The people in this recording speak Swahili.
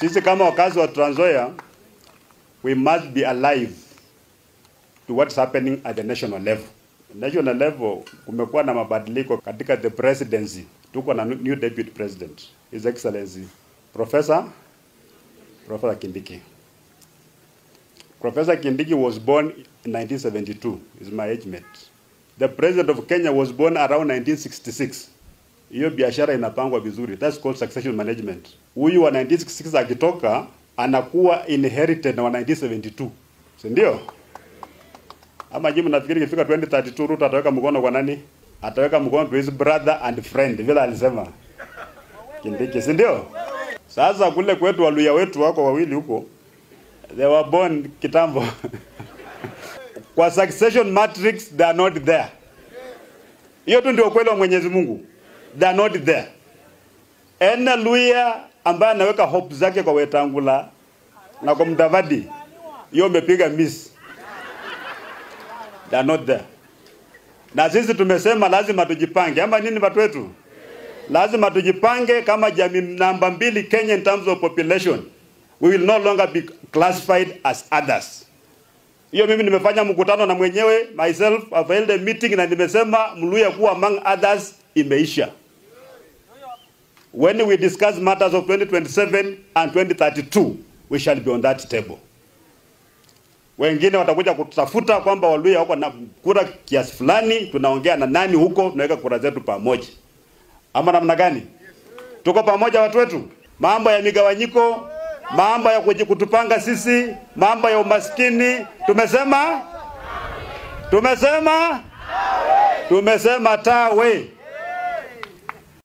Sisi kama wakazi wa Trans Nzoia, we must be alive to what's happening at the national level. National level kumekuwa na mabadiliko katika the presidency. Tuko na new deputy president, His Excellency Professor Professor Kindiki. Professor Kindiki was born in 1972. Is my age mate. The president of Kenya was born around 1966. Hiyo biashara inapangwa vizuri. That's called succession management. Huyu wa 1966 akitoka anakuwa inherited na wa 1972. Si ndio? Ama jimu nafikiri ikifika 2032 Ruto ataweka mkono kwa nani? Ataweka mkono to his brother and friend vile alisema. Kindiki, si ndio? Sasa kule kwetu waluya wetu wako wawili huko. They were born kitambo. kwa succession matrix they are not there. Hiyo tu ndio ukweli wa Mwenyezi Mungu. They are not there. Ena Luya ambaye anaweka hope zake kwa Wetangula na kwa Mudavadi, hiyo umepiga miss. They are not there. Na sisi tumesema lazima tujipange, ama nini watu wetu? Lazima tujipange kama jamii namba mbili Kenya in terms of population. We will no longer be classified as others. Hiyo mimi nimefanya mkutano na mwenyewe myself, I've held a meeting na nimesema Mluya kuwa among others imeisha. When we discuss matters of 2027 and 2032, we shall be on that table. Wengine watakuja kutafuta kwamba Waluya wako na kura kiasi fulani, tunaongea na nani huko, tunaweka kura zetu pamoja, ama namna gani? Tuko pamoja watu wetu? Mambo ya migawanyiko, mambo ya kuji- kutupanga sisi, mambo ya umaskini, tumesema tumesema tumesema tawe.